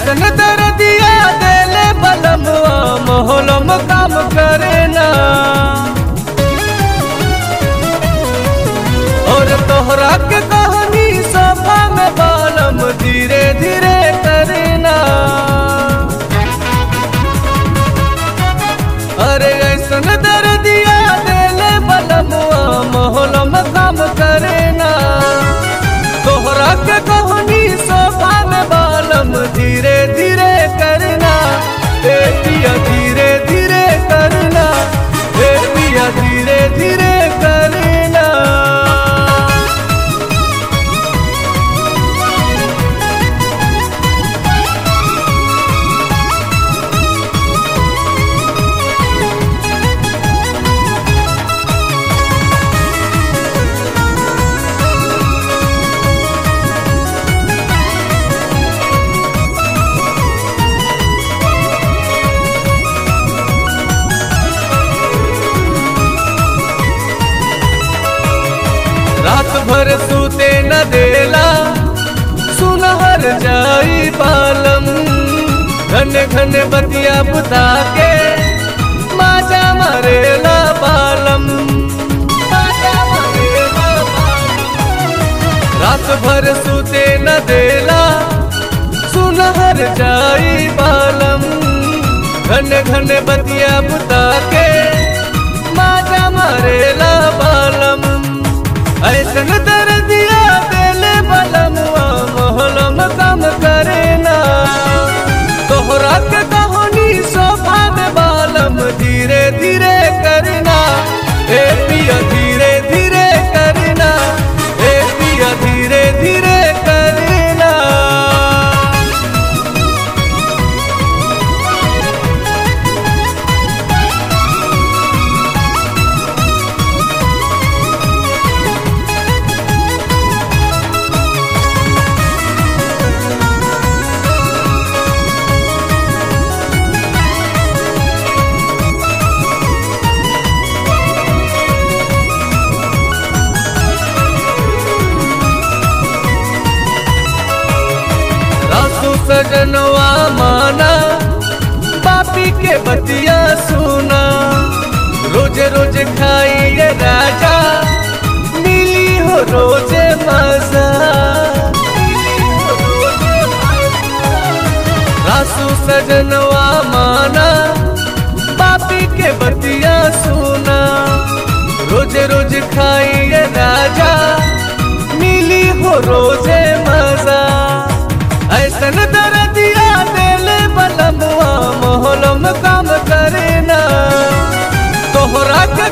ऐसन दर्दिया देले बलमुआ मोहलम काम करे ना और तोहरा के कहानी सभा में बालम धीरे धीरे करना अरे ऐसन दर्दिया देले बलमुआ मोहलम काम करना तोहरा के कहानी सभा में बालम धीरे धीरे करना ए पिया धीरे धीरे करना ए पिया धीरे धीरे करना रात भर सूते न देला सुनहर जाई पालम घन घन बतिया बुता के माजा मरेला पालम माजा मरेला पालम। रात भर सूते न देला सुनहर जाई पालम घन घन बतिया बुता के माजा मरेला पालम ऐसन दर्दिया देले बलमुआ मोहलम काम करेना तोहरा के कहानी सोफा में बालम धीरे धीरे करना ए पिया धीरे धीरे करना ए पिया धीरे धीरे करना रासू सजनवा माना पापी के बतिया सुना रोज रोज खाइए राजा मिली हो रोज मजा रासू सजनवा माना पापी के बतिया सुना रोज रोज खाइए राजा मिली हो रोजे मजा ऐसन दर्दिया देले बलमुआ मोहलम काम करना तोहरा के